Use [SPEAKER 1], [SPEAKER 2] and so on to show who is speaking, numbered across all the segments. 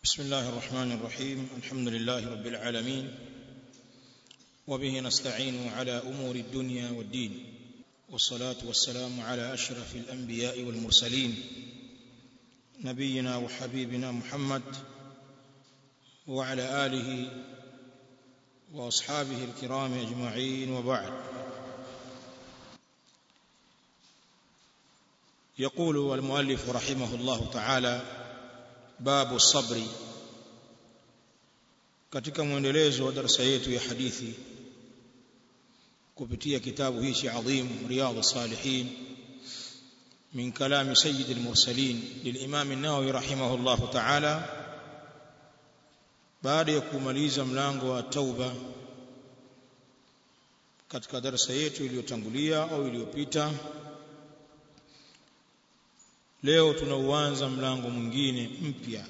[SPEAKER 1] بسم الله الرحمن الرحيم الحمد لله رب العالمين وبه نستعين على امور الدنيا والدين والصلاه والسلام على اشرف الانبياء والمرسلين نبينا وحبيبنا محمد وعلى اله واصحابه الكرام اجمعين وبعد يقول المؤلف رحمه الله تعالى babu sabri katika mwendelezo wa darasa yetu ya hadithi kupitia kitabu hichi adhim riyadhus salihin min kalami sayyid al-mursalin lilimam an-nawawi rahimahullah ta'ala baada ya kumaliza mlango wa tauba katika darasa yetu iliyotangulia au iliyopita leo tunauanza mlango mwingine mpya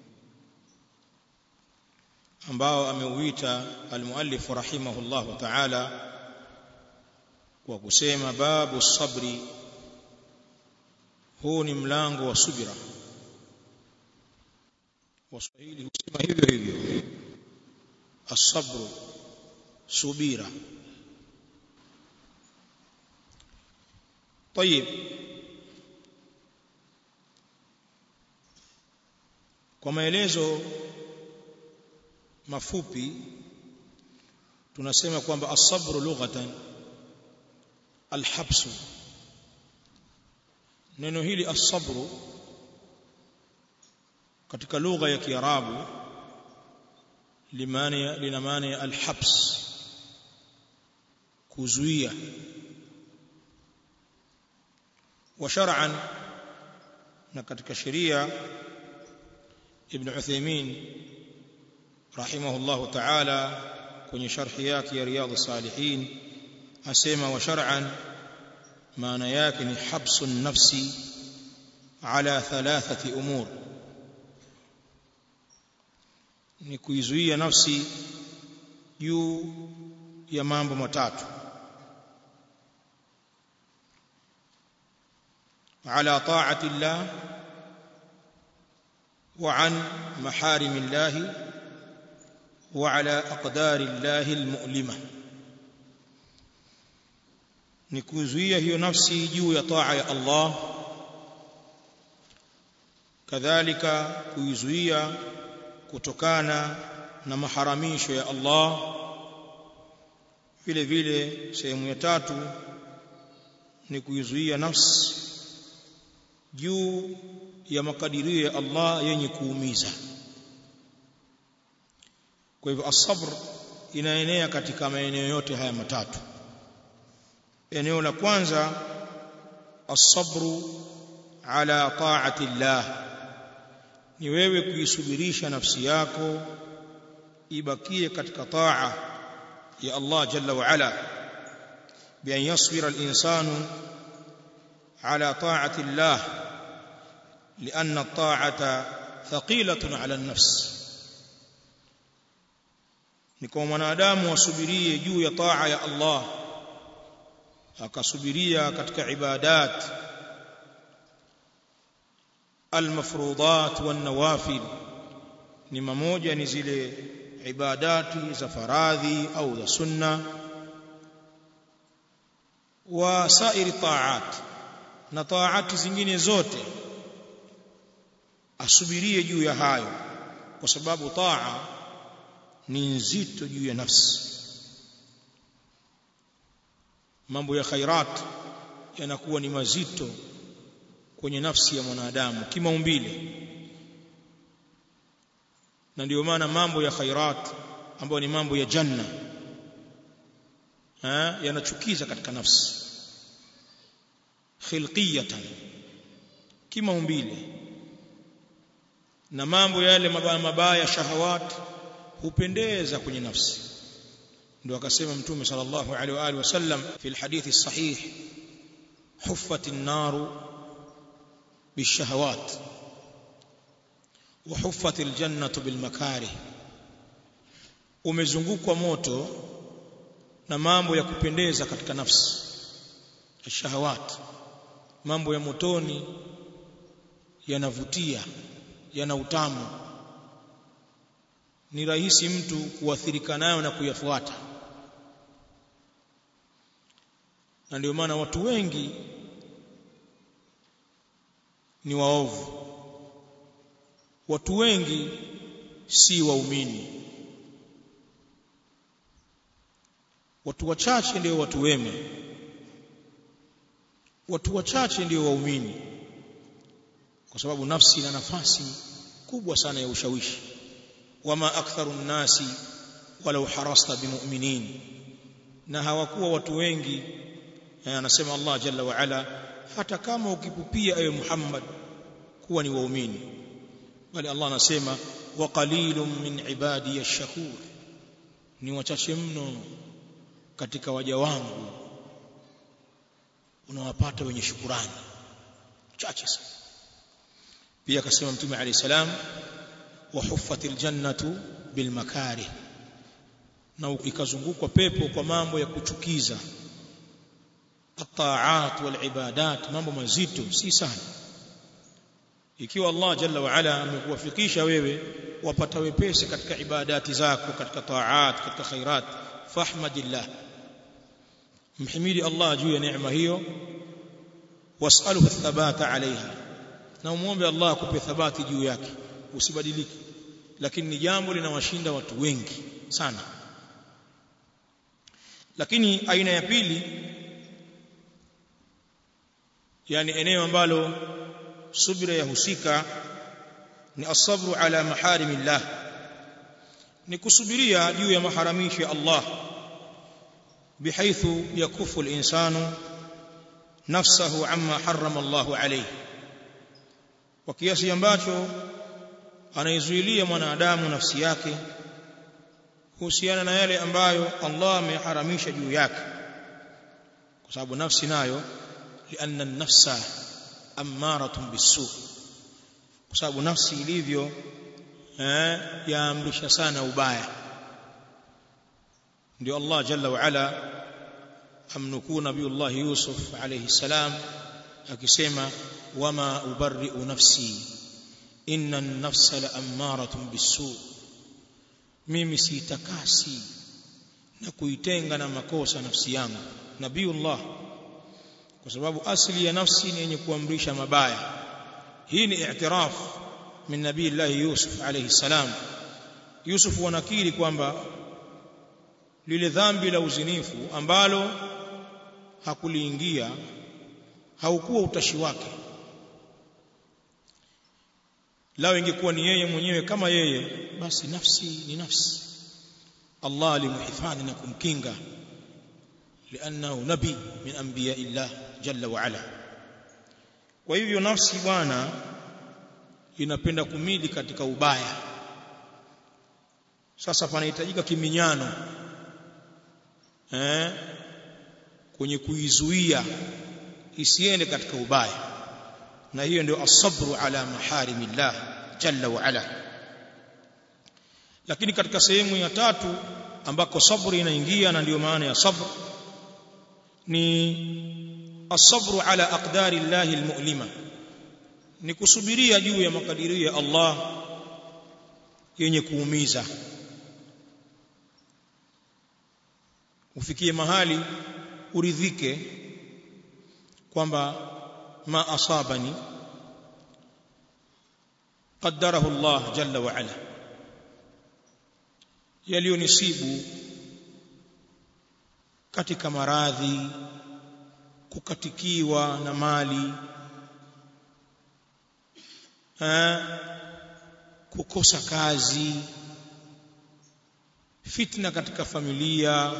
[SPEAKER 1] ambao ameuita almuallif rahimahullah ta'ala kwa kusema babu sabri huu ni mlango wa subira waswahili husema hivyo hivyo asabru subira طيب kwa maelezo mafupi tunasema kwamba as-sabru lughatan al-habsu neno hili as-sabru katika lugha ya kiarabu limani lina maana ya al-habs kuzuia wa shar'an na katika sheria ابن عثيمين رحمه الله تعالى kwenye sharhi yake ya riyadh salihin asema wa shar'an maana yake ni habsu nafsi ala thalathati umur ni kuizuia nafsi juu ya mambo matatu ala ta'ati llah وعن محارم الله وعلى أقدار الله المؤلمة نكوزوية هي نفسي جو يطاع الله كذلك كوزوية kutokana na maharamisho ya Allah vile vile sehemu ya tatu ni kuizuia nafsi juu ya makadirio ya Allah yenye kuumiza kwa hivyo as-sabr inaenea katika maeneo yote haya matatu eneo la kwanza as-sabru ala ta'ati Allah ni wewe kuisubirisha nafsi yako ibakie katika taa ya Allah jalla wa ala bi an yasbira al-insanu ala ta'ati Allah لأن الطاعة ثقيلة على النفس ni kwa mwanadamu asubirie juu ya taa ya Allah akasubiria katika ibadat almafrudat wan nawafil ni mamoja ni zile ibadati za faradhi au za sunna wa sairi taat na taati zingine zote asubirie juu ya hayo kwa sababu taa ni nzito juu ya nafsi mambo ya khairat yanakuwa ni mazito kwenye nafsi ya mwanadamu kimaumbile na ndio maana mambo ya khairat ambayo ni mambo ya janna yanachukiza katika nafsi khilqiyatan kimaumbile na mambo yale mabaya mabaya shahawat hupendeza kwenye nafsi ndio akasema mtume sallallahu alaihi wa alihi wasallam fi alhadith sahih huffat an-nar bishahawat wa huffat al-jannatu bilmakarih umezungukwa moto na mambo ya kupendeza katika nafsi shahawat mambo ya motoni yanavutia yana utamu ni rahisi mtu kuathirika nayo na kuyafuata na ndio maana watu wengi ni waovu watu wengi si waumini watu wachache ndio watu wema watu wachache ndio waumini kwa sababu nafsi ina nafasi kubwa sana ya ushawishi wama aktharu nnasi walau harasta bimu'minin na hawakuwa watu wengi anasema Allah jalla wa ala hata kama ukipupia ewe Muhammad kuwa ni waumini bali Allah anasema wa qalilun min ibadi ash-shakur ni wachache mno katika waja wangu unawapata wenye shukurani chache sana pia akasema mtume alayhi salam wa huffatil jannatu bil makarih na ikazungukwa pepo kwa mambo ya kuchukiza at-ta'at wal ibadat mambo mazito si sana ikiwa Allah jalla wa ala amekuwafikisha wewe wapata wepesi katika ibadati zako katika taat katika khairat fahmadillah mhimidi Allah juu ya neema hiyo wasaluhu thabata alaiha na umuombe Allah akupe thabati juu yake usibadilike lakini ni jambo linawashinda watu wengi sana lakini aina ya pili yani eneo ambalo subira yahusika ni asabru ala maharimillah ni kusubiria juu ya maharamisho ya Allah bihaithu yakufu al-insanu nafsahu amma harrama Allah alayhi kwa kiasi ambacho anaizuilia mwanadamu nafsi yake kuhusiana na yale ambayo Allah ameharamisha juu yake kwa sababu nafsi nayo lianna an-nafsa ammaratun bisu kwa sababu nafsi ilivyo eh, yaamrisha sana ubaya ndio Allah jalla wa ala amnukuu nabiyullah Yusuf alayhi salam akisema wama ubarri'u nafsi inna an-nafsa la'ammaratun bisu mimi siitakasi na kuitenga na makosa nafsi yangu nabiyullah kwa sababu asili ya nafsi ni yenye kuamrisha mabaya hii ni i'tiraf min nabii Yusuf alayhi salam Yusuf wanakiri kwamba lile dhambi la uzinifu ambalo hakuliingia haukuwa utashi wake lao ingekuwa ni yeye mwenyewe kama yeye basi nafsi ni nafsi Allah alimhifadhi na kumkinga لانه نبي من انبياء الله جل وعلا kwa hivyo nafsi bwana inapenda kumili katika ubaya sasa panahitajika kiminyano eh kwenye kuizuia isiende katika ubaya na hiyo ndio asabru ala maharimillah jalla wa ala lakini katika sehemu ya tatu ambako sabri inaingia na ndiyo maana ya sabr ni asabru ala aqdari llahi almu'lima ni kusubiria juu ya makadirio ya Allah yenye kuumiza ufikie mahali uridhike kwamba ma asabani qaddarahu Allah jalla wa ala yaliyonisibu katika maradhi kukatikiwa na mali ha, kukosa kazi fitna katika familia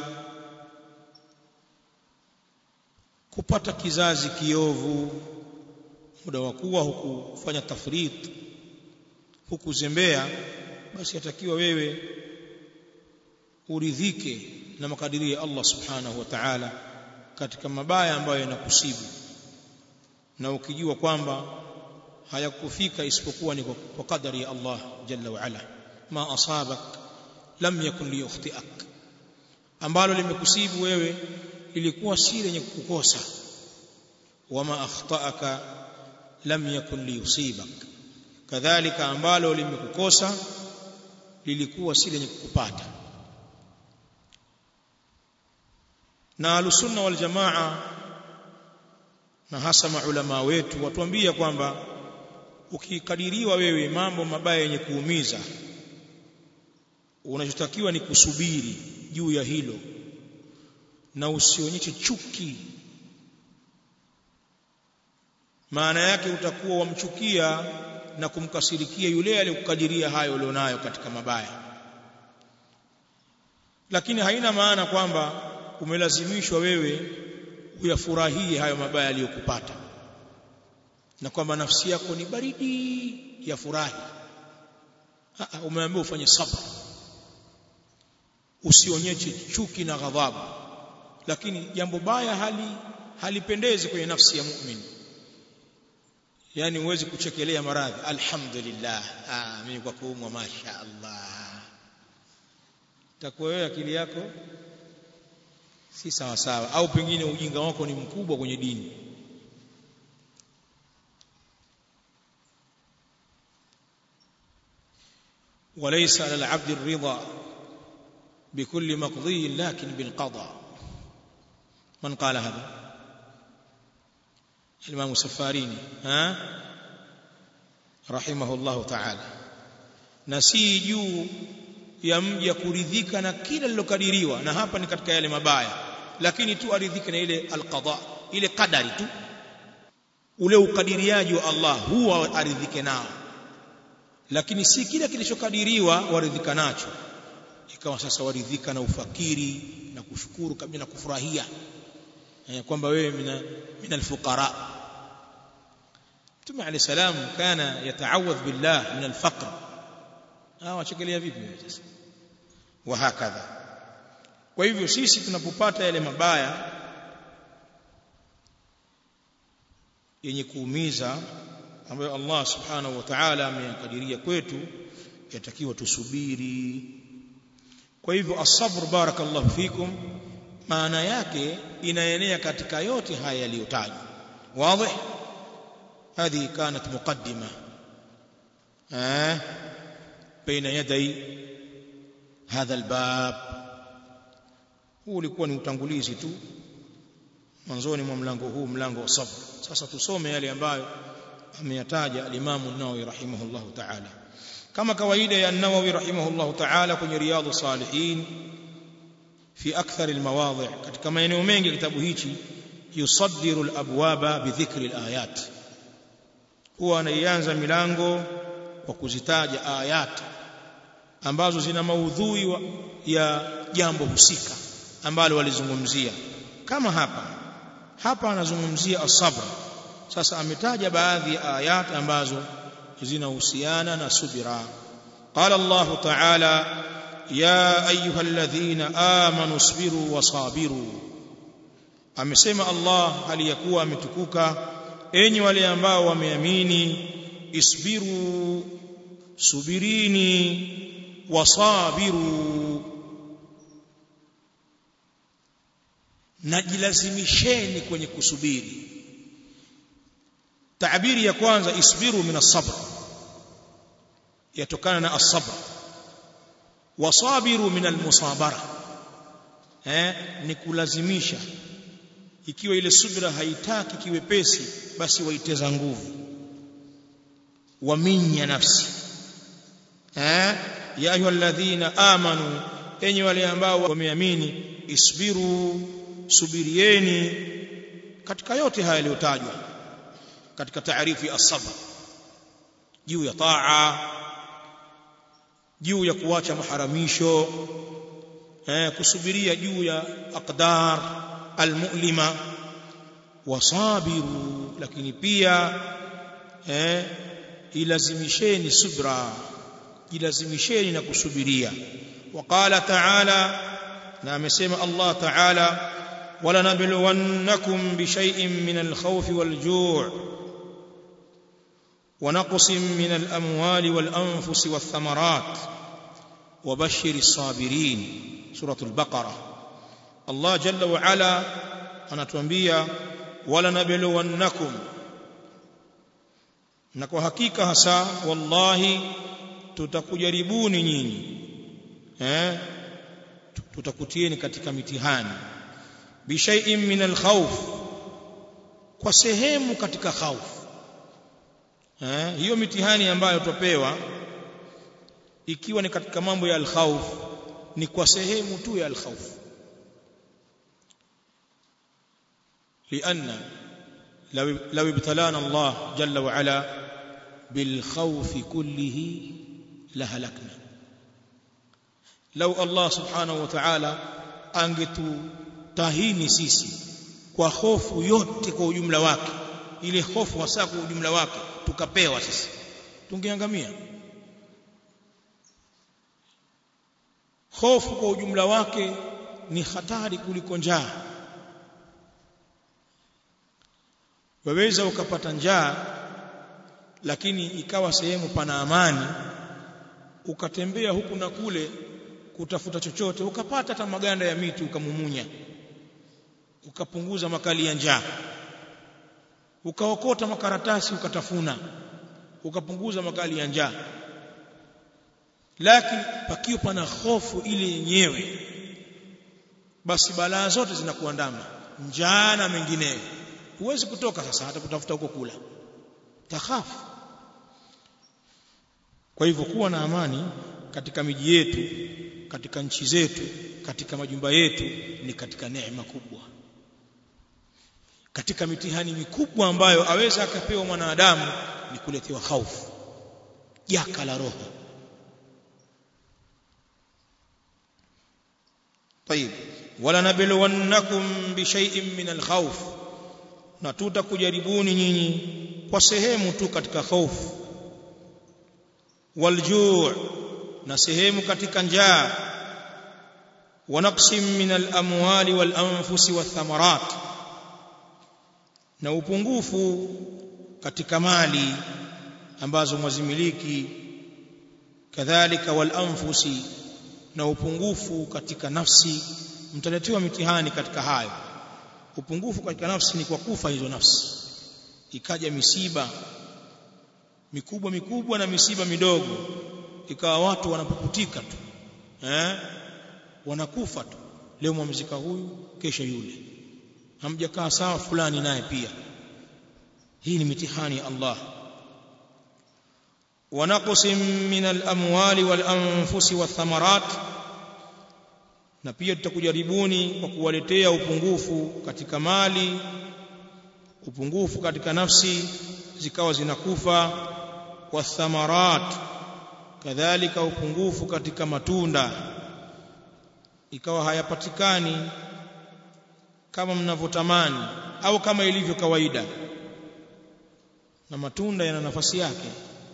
[SPEAKER 1] kupata kizazi kiovu muda wa kuwa hukufanya tafrit hukuzembea basi atakiwa wewe uridhike na makadirio ya Allah subhanahu wa ta'ala katika mabaya ambayo yanakusibu na ukijua kwamba hayakufika isipokuwa ni kwa kadari ya Allah jalla wa ala ma asabak lam yakun liyukhtiak ambalo limekusibu wewe ilikuwa si lenye kukukosa wama akhtaaka lam yakun liyusibak kadhalika ambalo limekukosa lilikuwa si lenye kukupata na alusunna wal jamaa na hasa maulama wetu watuambia kwamba ukikadiriwa wewe mambo mabaya yenye kuumiza unachotakiwa ni kusubiri juu ya hilo na usionyeshe chuki maana yake utakuwa wamchukia na kumkasirikia yule aliyokukadiria hayo ulionayo katika mabaya lakini haina maana kwamba umelazimishwa wewe uyafurahie hayo mabaya aliyokupata na kwamba nafsi yako ni baridi ya furahi umeambiwa ufanye sabr usionyeshe chuki na ghadhabu lakini jambo baya hali halipendezi kwenye nafsi ya muumini yani uwezi kuchekelea maradhi alhamdulillah ah mimi kwa kuumwa masha Allah takuwa wewe akili yako si sawa sawa au pengine ujinga wako ni mkubwa kwenye dini وليس على العبد الرضا بكل مقضي لكن بالقضاء من قال هذا الإمام السفاريني ها رحمه الله تعالى نسي juu ya mja kuridhika na kila lilokadiriwa na hapa ni katika yale mabaya lakini tu aridhike na ile alqada ile kadari tu ule ukadiriaji wa Allah huwa aridhike nao lakini si kila kilichokadiriwa waridhika nacho ikawa sasa waridhika na ufakiri na kushukuru kabisa na kufurahia eh, kwamba wewe mina min alfuqara Mtume عليه salam kana yataawadh billah min alfaqr ah wachekelea vipi sasa wa hakadha kwa hivyo sisi tunapopata yale mabaya yenye kuumiza ambayo Allah subhanahu wa ta'ala ameyakadiria kwetu yatakiwa tusubiri kwa hivyo asabr barakallahu fikum maana yake inaenea katika yote haya yaliyotajwa wazi هذه كانت مقدمة آه بين يدي هذا الباب huu ulikuwa ni utangulizi tu mwanzoni mwa mlango huu mlango wa sabr sasa tusome yale ambayo ameyataja al-Imam an-Nawawi rahimahullahu ta'ala kama kawaida ya an-Nawawi rahimahullahu ta'ala kwenye riyadhus salihin fi akthar al-mawadhi' katika maeneo mengi kitabu hichi yusaddiru al-abwaba bi dhikri al-ayat huwa anaianza milango kwa kuzitaja ayat ambazo zina maudhui ya jambo husika ambalo walizungumzia kama hapa hapa anazungumzia asabr sasa ametaja baadhi ya ayat ambazo zinahusiana na subira qala Allah ta'ala ya ayyuhalladhina amanu isbiru wasabiru amesema Allah aliyakuwa ametukuka enyi wale ambao wameamini isbiru subirini wasabiru najilazimisheni kwenye kusubiri taabiri ya kwanza isbiru min as-sabr yatokana na as-sabr wasabiru min al-musabara eh ni kulazimisha ikiwa ile subira haitaki kiwepesi basi waiteza nguvu waminya nafsi eh ya ayyuhalladhina amanu enyi wale ambao wameamini isbiru subirieni katika yote haya yaliyotajwa katika taarifu ya as-sabr juu ya taa juu ya kuacha maharamisho eh kusubiria juu ya aqdar almu'lima wasabiru lakini pia eh ilazimisheni subra jilazimisheni na kusubiria waqala ta'ala na amesema Allah ta'ala wala nabluwannakum bishay'in min alkhawf walju' ونقص من الأموال والأنفس والثمرات وبشر الصابرين سورة البقرة الله جل وعلا anatuambia wala nabluwannakum na kwa hakika hasa wallahi tutakujaribuni nyinyi eh tutakutieni katika mitihani bishai'in min alkhawf kwa sehemu katika khawf eh hiyo mitihani ambayo tupewa ikiwa ni katika mambo ya alkhawf ni kwa sehemu tu ya alkhawf لأن لو لو ابتلانا الله جل وعلا بالخوف كله لهلكنا لو الله سبحانه وتعالى angetutahini sisi kwa hofu yote kwa ujumla wake ile hofu hasa kwa ujumla wake tukapewa sisi tungeangamia hofu kwa ujumla wake ni hatari kuliko njaa waweza ukapata njaa lakini ikawa sehemu pana amani ukatembea huku na kule kutafuta chochote ukapata hata maganda ya miti ukamumunya ukapunguza makali ya njaa ukaokota makaratasi ukatafuna ukapunguza makali ya njaa lakini pakiwa pana hofu ile yenyewe basi balaa zote zinakuandama njaa na mengineyo huwezi kutoka sasa hata kutafuta huko kula takhafu kwa hivyo kuwa na amani katika miji yetu katika nchi zetu katika majumba yetu ni katika neema kubwa katika mitihani mikubwa ambayo aweza akapewa mwanadamu ni kuletewa hofu jaka la roho طيب ولنبلونكم بشيء من الخوف na tutakujaribuni nyinyi kwa sehemu tu katika hofu waljuu na sehemu katika njaa wa naqsim min al-amwali wal anfusi wath thamarat na upungufu katika mali ambazo mwazimiliki kadhalika wal anfusi na upungufu katika nafsi mtaletewa mitihani katika hayo upungufu katika nafsi ni kwa kufa hizo nafsi ikaja misiba mikubwa mikubwa na misiba midogo ikawa watu wanapuputika tu eh wanakufa tu leo mwamzika huyu kesha yule hamjakaa sawa fulani naye pia hii ni mitihani ya Allah ونقص من الأموال والأنفس والثمرات na pia tutakujaribuni kwa kuwaletea upungufu katika mali upungufu katika nafsi zikawa zinakufa wathamarat kadhalika upungufu katika matunda ikawa hayapatikani kama mnavyotamani au kama ilivyo kawaida na matunda yana nafasi yake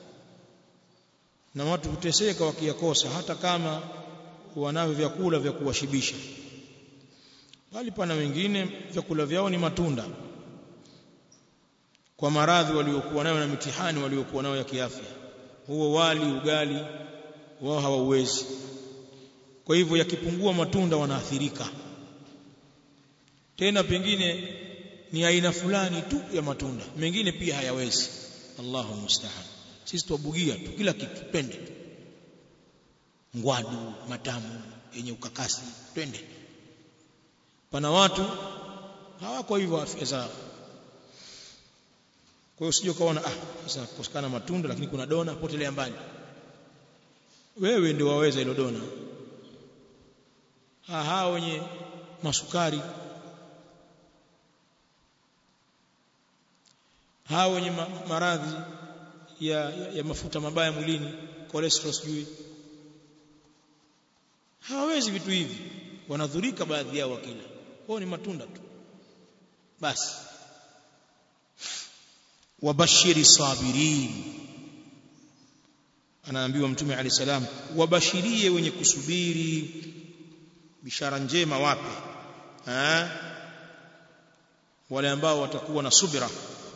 [SPEAKER 1] na watu huteseka wakiyakosa hata kama wanavyo vyakula vya kuwashibisha bali pana wengine vyakula vyao ni matunda kwa maradhi waliokuwa nayo na mitihani waliokuwa nayo ya kiafya huo wali ugali wao hawauwezi kwa hivyo yakipungua matunda wanaathirika tena pengine ni aina fulani tu ya matunda mengine pia hayawezi Allahu musta'an sisi tuabugia tu kila kitu pende tu ngwadu matamu yenye ukakasi twende pana watu hawako hivyo afya zao kwa hiyo usije ukaona ah sasa kukosekana matunda lakini kuna dona potelea mbali wewe ndio waweza hilo dona aha wenye masukari hawa wenye ma maradhi ya, ya, ya mafuta mabaya mwilini cholesterol sijui hawawezi vitu hivi wanadhurika baadhi yao wakila kwao ni matunda tu basi wabashiri sabirin anaambiwa mtume ali salam wabashirie wenye kusubiri bishara njema wape ha? wale ambao watakuwa na subira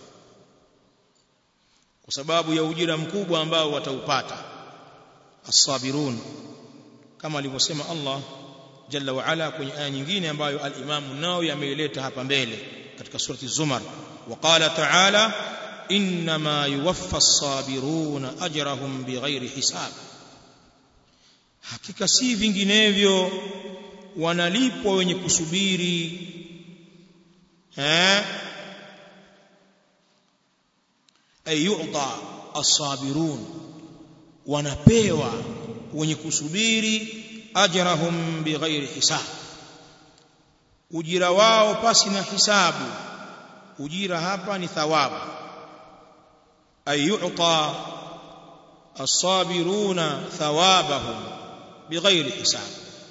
[SPEAKER 1] kwa sababu ya ujira mkubwa ambao wataupata as-sabirun kama alivyosema Allah jalla wa ala kwenye aya nyingine ambayo al-Imam Nawawi ameileta hapa mbele katika surati Zumar waqala ta'ala inma yuwaffa as-sabiruna ajrahum bighairi hisab hakika si vinginevyo wanalipwa wenye kusubiri eh ay yu'ta as-sabirun wanapewa wenye kusubiri ajrahum bighairi hisab ujira wao pasi na hisabu ujira hapa ni thawabu ay yu'ta as-sabiruna thawabahum bighairi hisab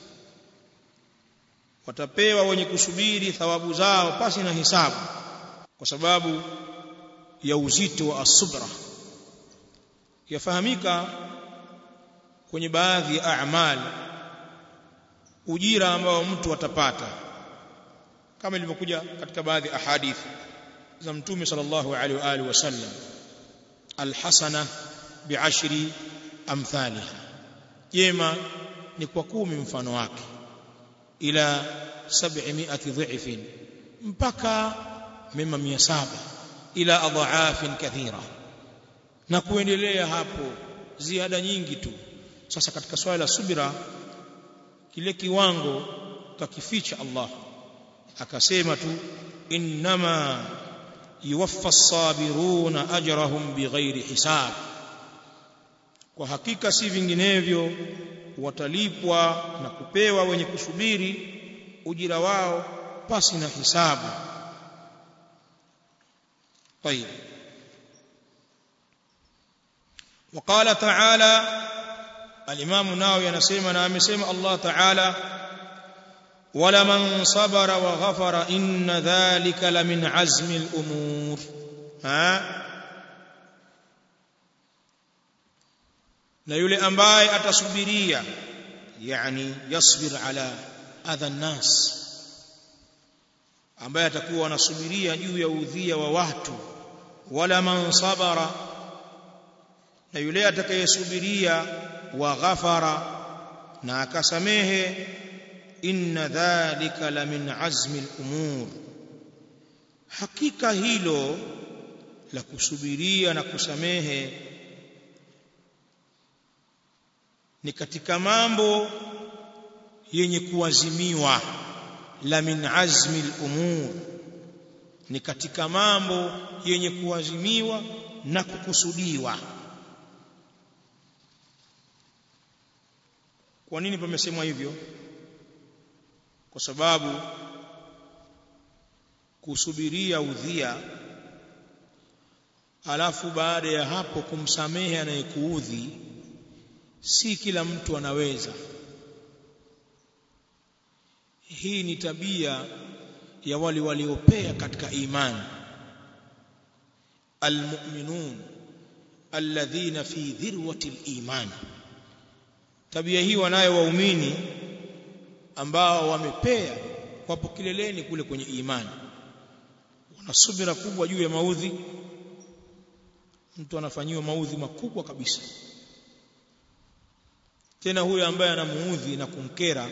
[SPEAKER 1] watapewa wenye kusubiri thawabu zao pasi na hisabu kwa sababu ya uzito wa asubra yafahamika kwenye baadhi ya a'mal ujira ambao mtu atapata kama ilivyokuja katika baadhi ya ahadithi za mtume sallallahu alaihi wa alihi wasallam alhasana bi'ashri amthaliha jema ni kwa kumi mfano wake ila 700 dhifin mpaka mema 700 ila adhaafin kathira na kuendelea hapo ziada nyingi tu sasa katika swala la subira kile kiwango kakificha Allah akasema tu innama yuwaffa as-sabiruna ajrahum bighairi hisab kwa hakika si vinginevyo watalipwa na kupewa wenye kusubiri ujira wao pasi na hisabu طيب وقال تعالى الامام النووي anasema na amesema Allah ta'ala ولمن صبر وغفر ان ذلك لمن عزم الامور ها na yule ambaye atasubiria yani yasbir ala adha nas ambaye atakuwa anasubiria juu ya udhia wa watu wala man sabara na yule atakayesubiria wa ghafara na akasamehe inna dhalika la min azmi al-umur hakika hilo la kusubiria na kusamehe ni katika mambo yenye kuazimiwa la min azmi al-umur ni katika mambo yenye kuazimiwa na kukusudiwa kwa nini pamesemwa hivyo kwa sababu kusubiria udhia alafu baada ya hapo kumsamehe anayekuudhi si kila mtu anaweza hii ni tabia ya wale waliopea katika imani almu'minun alladhina fi dhirwati aliman tabia hii wanayo waumini ambao wamepea wapo kileleni kule kwenye imani wana subira kubwa juu ya maudhi mtu anafanyiwa maudhi makubwa kabisa tena huyo ambaye anamuudhi na kumkera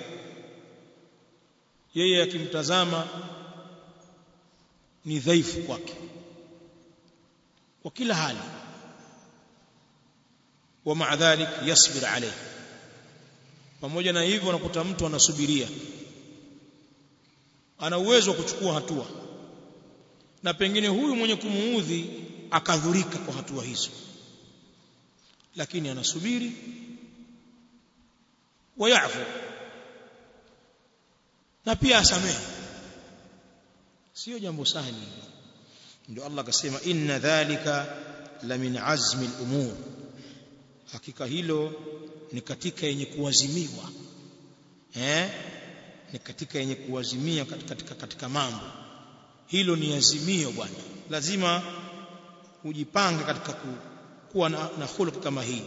[SPEAKER 1] yeye akimtazama ni dhaifu kwake kwa kila hali wa maa dhalik yasbir alayhi pamoja na hivyo unakuta mtu anasubiria ana uwezo wa kuchukua hatua na pengine huyu mwenye kumuudhi akadhurika kwa hatua hizo lakini anasubiri wayafu na pia asamehe sio jambo sahali ndio Allah akasema inna dhalika la min azmi al-umur hakika hilo ni katika yenye kuazimiwa eh ni katika yenye kuazimia katika, katika, katika mambo hilo ni azimio bwana lazima ujipange katika ku, kuwa na, na khuluq kama hii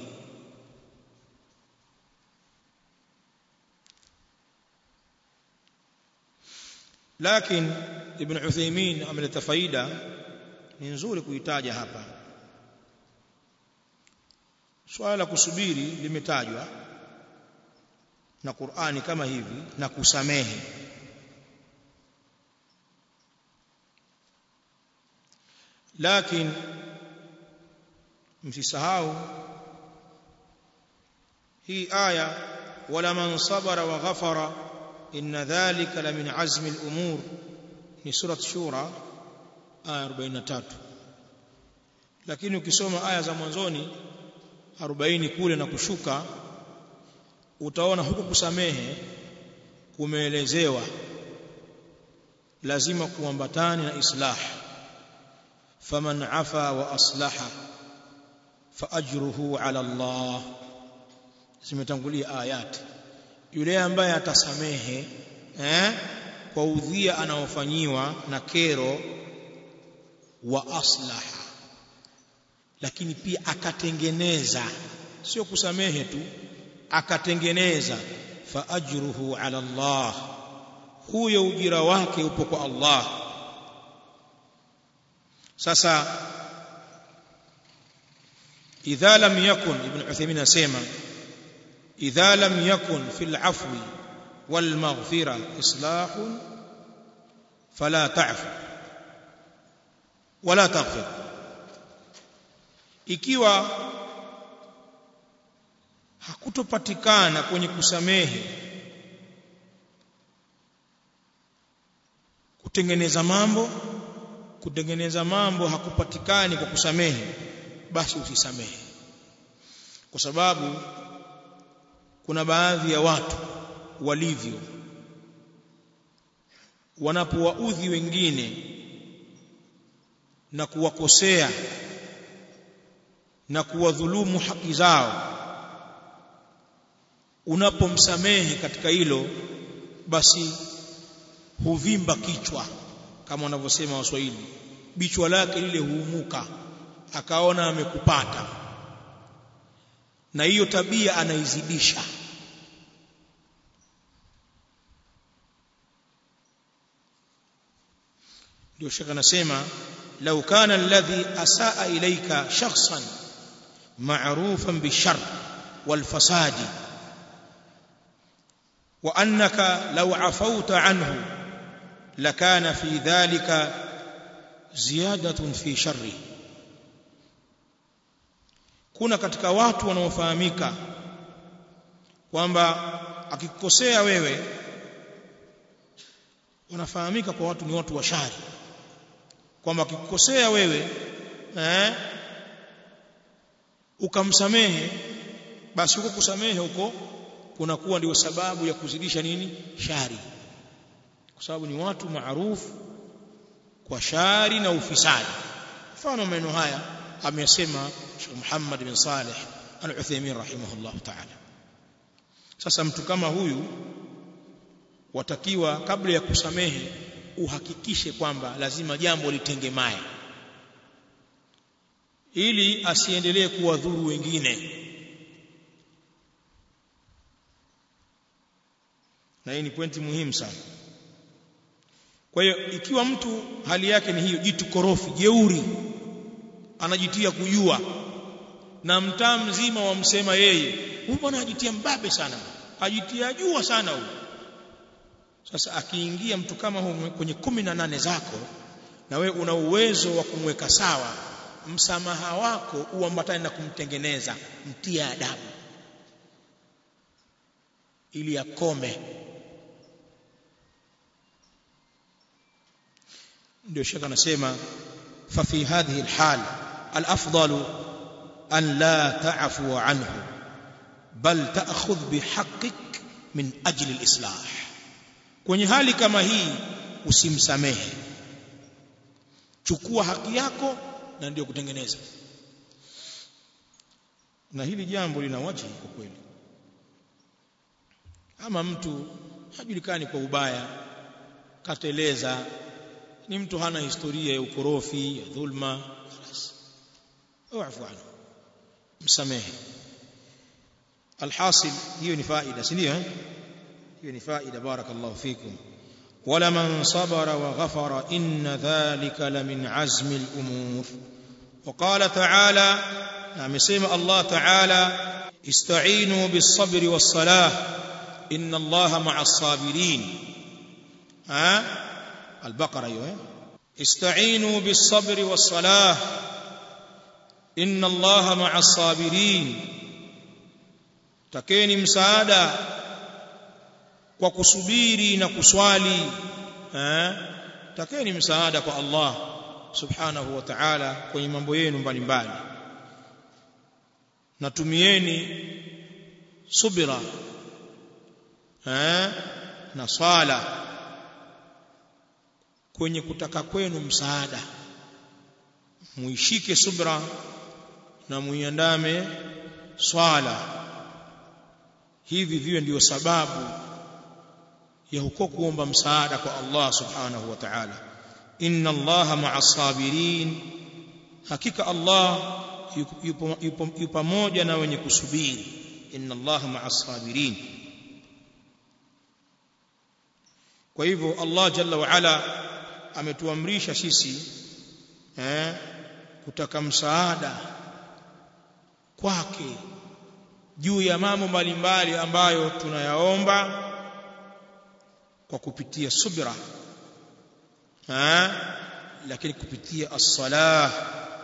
[SPEAKER 1] lakini ibn Uthaymeen ameleta faida ni nzuri kuitaja hapa swala la kusubiri limetajwa na Qur'ani kama hivi na kusamehe lakini msisahau hii aya wala man sabara wa ghafara inna dhalika la min azmi al-umur ni surat shura aya 43 lakini ukisoma aya za mwanzoni 40 kule na kushuka utaona huku kusamehe kumeelezewa lazima kuambatane na islah faman afa wa aslaha fa ajruhu ala Allah zimetangulia ayati yule ambaye atasamehe eh kwa udhia anaofanyiwa na kero wa aslaha lakini pia akatengeneza sio kusamehe tu akatengeneza fa ajruhu ala Allah huyo ujira wake upo kwa Allah sasa idha lam yakun ibn Uthaymeen asema idha lam yakun fil afwi wal maghfira islah fala ta'fu wala taghfir ikiwa hakutopatikana kwenye kusamehe kutengeneza mambo kutengeneza mambo hakupatikani kwa kusamehe basi usisamehe kwa sababu kuna baadhi ya watu walivyo wanapowaudhi wengine na kuwakosea na kuwadhulumu haki zao unapomsamehe katika hilo basi huvimba kichwa kama wanavyosema waswahili bichwa lake lile huumuka akaona amekupata na hiyo tabia anaizidisha ndio shaka anasema law kana alladhi asaa ilayka shakhsan ma'rufan bishar wal fasadi wa annaka law afawta anhu lakana fi dhalika ziyadatun fi sharri kuna katika watu wanaofahamika kwamba akikosea wewe wanafahamika kwa watu ni watu wa shari kwamba akikosea wewe eh ukamsamehe basi huko kusamehe huko kunakuwa ndio sababu ya kuzidisha nini shari kwa sababu ni watu maarufu kwa shari na ufisadi mfano maneno haya amesema Sheikh Muhammad bin Saleh Al-Uthaymeen rahimahullah ta'ala sasa mtu kama huyu watakiwa kabla ya kusamehe uhakikishe kwamba lazima jambo litengemae ili asiendelee kuwadhuru wengine na hii ni pointi muhimu sana kwa hiyo ikiwa mtu hali yake ni hiyo jitu korofi jeuri anajitia kujua na mtaa mzima wamsema yeye huyu bwana ajitia mbabe sana ajitia jua sana huyu sasa akiingia mtu kama huyu kwenye kumi na nane zako na we una uwezo wa kumweka sawa msamaha wako uambatane na kumtengeneza mtia adabu ili akome ndio shaka anasema fa fi hadhihi alhal الافضل ان لا تعفو عنه بل تاخذ بحقك من اجل الاصلاح kwenye hali kama hii usimsamehe chukua haki yako na ndio kutengeneza na hili jambo lina waji kwa kweli ama mtu hajulikani kwa ubaya kateleza ni mtu hana historia ya ukorofi ya dhulma اعفو عنه msamehe alhasil hiyo ni faida si ndio hiyo ni faida barakallahu fikum wala man sabara wa ghafara inna dhalika la min azmi al-umur وقال تعالى amesema Allah ta'ala ista'inu bis-sabri was-salah inna Allaha ma'as sabirin ha al-baqara hiyo ista'inu bis-sabri was-salah inna allaha ma'as sabirin takeni msaada kwa kusubiri na kuswali eh takeni msaada kwa Allah subhanahu wa ta'ala kwenye mambo yenu mbalimbali natumieni subira eh na swala kwenye kutaka kwenu msaada muishike subra na muiandame swala hivi viwe ndiyo sababu ya huko kuomba msaada kwa Allah subhanahu wa ta'ala inna Allah ma'as sabirin hakika Allah yupo yupo yupo pamoja na wenye kusubiri inna Allah ma'as sabirin kwa hivyo Allah jalla wa ala ametuamrisha sisi eh kutaka msaada kwake juu ya mambo mbalimbali ambayo tunayaomba kwa kupitia subra eh lakini kupitia as-salah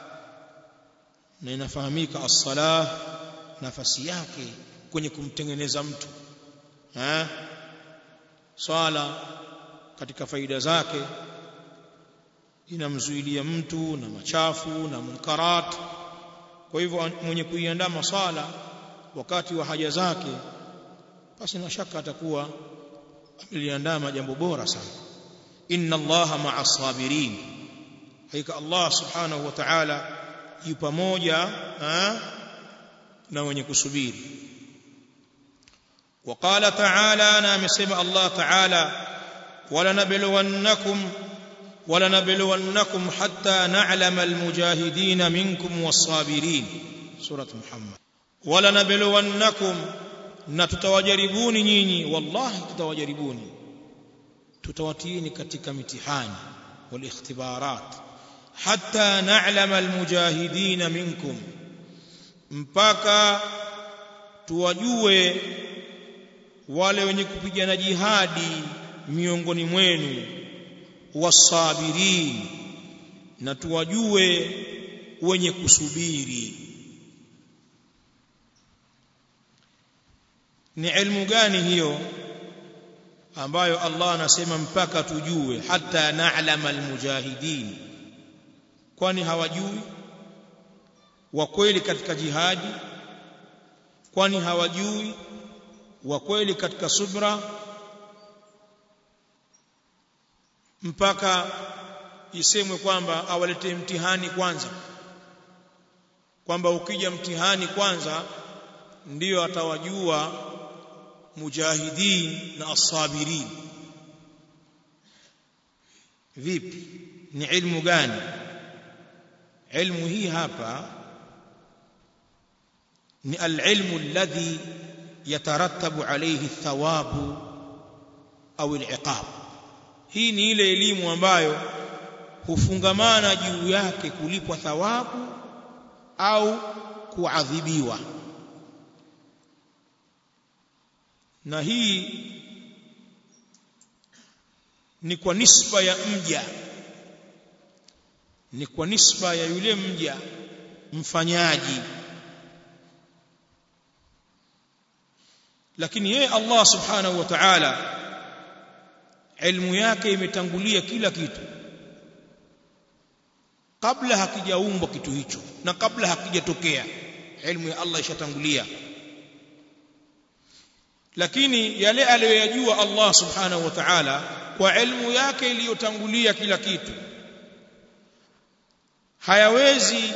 [SPEAKER 1] na inafahamika as-salah nafasi yake kwenye kumtengeneza mtu eh swala katika faida zake inamzuilia mtu na machafu na munkarat kwa hivyo mwenye kuiandaa masala wakati wa haja zake basi na shaka atakuwa ameliandaa jambo bora sana inna allaha ma'as sabirin hakika allah subhanahu wa ta'ala yu pamoja na wenye kusubiri وقال تعالى انا مسمع الله تعالى ولنبلونكم ولنبلونكم حتى نعلم المجاهدين منكم والصابرين سورة محمد ولنبلونكم نتتوجربوني nyinyi wallahi tutawajaribuni tutawatiini katika mitihani والاختبارات حتى نعلم المجاهدين منكم mpaka tuwajue wale wenye kupigana jihadi miongoni mwenu wasabirin na tuwajue wenye kusubiri ni ilmu gani hiyo ambayo Allah anasema mpaka tujue hata na'lama almujahidin kwani hawajui wa kweli katika jihadi kwani hawajui wa kweli katika subra mpaka isemwe kwamba awaletee mtihani kwanza kwamba ukija mtihani kwanza ndiyo atawajua mujahidin na asabirin vipi ni ilmu gani ilmu hii hapa ni alilmu alladhi yatarattabu alayhi thawabu au aliqab hii ni ile elimu ambayo hufungamana juu yake kulipwa thawabu au kuadhibiwa na hii ni kwa nisba ya mja ni kwa nisba ya yule mja mfanyaji lakini yeye Allah subhanahu wa ta'ala ilmu yake imetangulia kila kitu kabla hakijaumbwa kitu hicho na kabla hakijatokea ilmu ya Allah ishatangulia lakini yale aliyoyajua Allah subhanahu wa ta'ala kwa ilmu yake iliyotangulia kila kitu hayawezi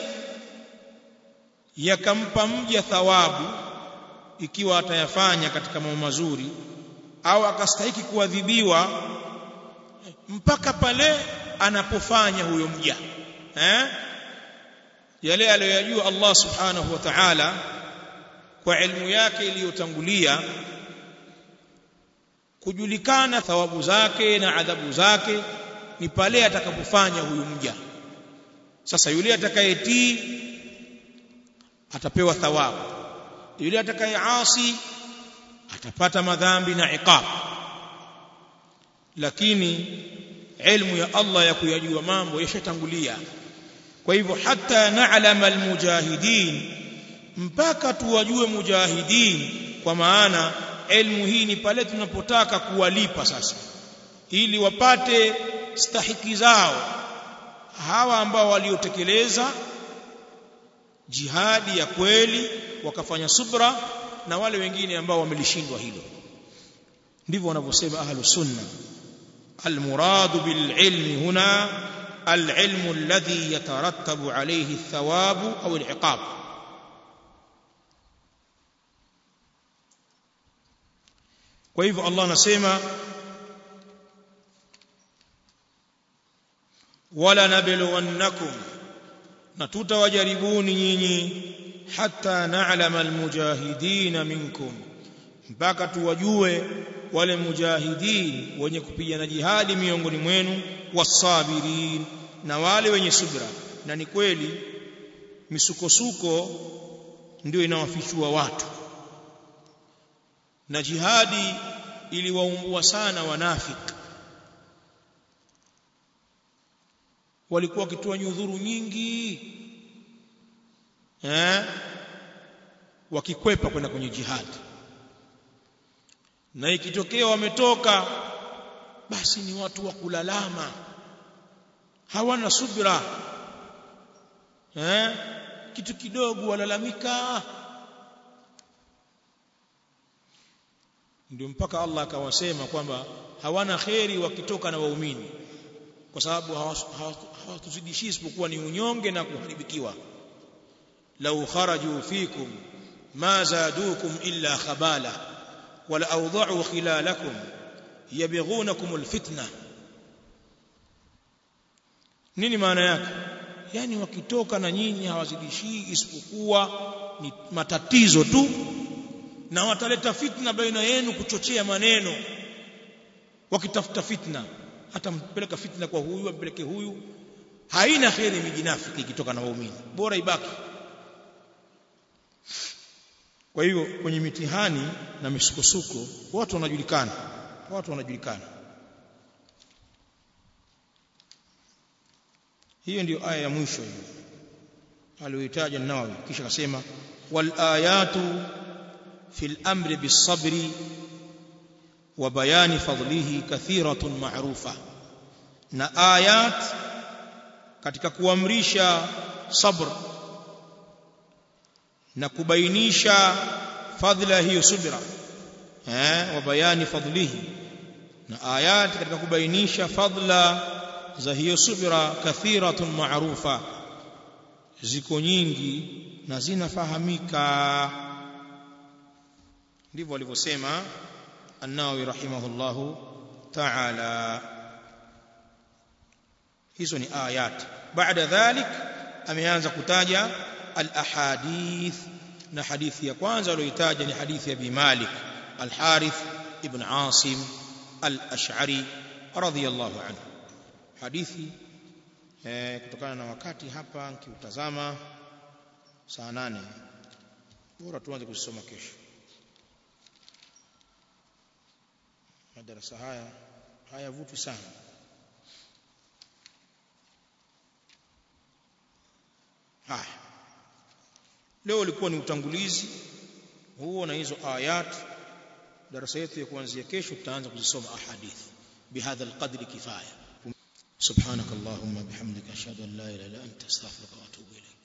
[SPEAKER 1] yakampa mja thawabu ikiwa atayafanya katika mambo mazuri au akastahiki kuadhibiwa mpaka pale anapofanya huyo mja eh yale aliyoyajua Allah subhanahu wa ta'ala kwa ilmu yake iliyotangulia kujulikana thawabu zake na adhabu zake ni pale atakapofanya huyu mja sasa yule atakayetii atapewa thawabu yule atakayeasi atapata madhambi na iqab lakini ilmu ya Allah ya kuyajua mambo yashatangulia kwa hivyo hata na'lama almujahidin mpaka tuwajue mujahidin kwa maana ilmu hii ni pale tunapotaka kuwalipa sasa ili wapate stahiki zao hawa ambao waliotekeleza jihadi ya kweli wakafanya subra na wale wengine ambao wamelishindwa hilo ndivyo wanavyosema ahlus sunna almuradu bililmi huna alilmu alladhi yatarattabu alayhi athawabu au aliqab kwa hivyo Allah anasema wala nabluwannakum na tutawajaribuni nyinyi hatta na'lama almujahidin minkum mpaka tuwajue wale mujahidin wenye kupigana jihadi miongoni mwenu wasabirin na wale wenye subra na ni kweli misukosuko ndio inawafichua watu na jihadi iliwaumbua sana wanafiki walikuwa wakitoa nyudhuru nyingi eh wakikwepa kwenda kwenye jihadi na ikitokea wametoka basi ni watu wa kulalama hawana subra eh kitu kidogo walalamika ndio mpaka Allah akawasema kwamba hawana kheri wakitoka na waumini kwa sababu hawatuzidishii isipokuwa ni unyonge na kuharibikiwa law kharaju fikum ma zadukum illa khabala wala awda'u khilalakum yabghunakum alfitna nini maana yake yani wakitoka na nyinyi hawazidishii isipokuwa ni matatizo tu na wataleta fitna baina yenu kuchochea maneno wakitafuta fitna hata mpeleka fitna kwa huyu ampeleke huyu haina kheri mijinafiki ikitoka na waumini bora ibaki kwa hiyo kwenye mitihani na misukosuko watu wanajulikana watu wanajulikana hiyo ndiyo aya ya mwisho hiyo aliyoitaja Nawawi kisha akasema wal ayatu fil amri bis sabri wa bayani fadlihi kathiratun ma'rufa na ayat katika kuamrisha sabr na kubainisha fadhila hiyo subra eh wa bayani fadlihi na ayat katika kubainisha fadla za hiyo subra kathiratun ma'rufa ziko nyingi na zinafahamika ndivyo alivyosema an-Nawawi rahimahullahu ta'ala hizo ni ayat baada dhalik ameanza kutaja al-ahadith na hadithi ya kwanza aliyoitaja ni hadithi ya Abi Malik al-Harith ibn Asim al-Ash'ari radhiyallahu anhu hadithi eh, kutokana na wakati hapa nikiutazama saa nane bora tuanze kusoma kesho madarasa haya hayavuti sana haya leo ulikuwa ni utangulizi huo na hizo ayat darasa yetu ya kuanzia kesho tutaanza kuzisoma ahadithi bihadha alqadri kifaya subhanakallahumma bihamdika ashhadu an la ilaha illa anta astaghfiruka wa atubu ilayk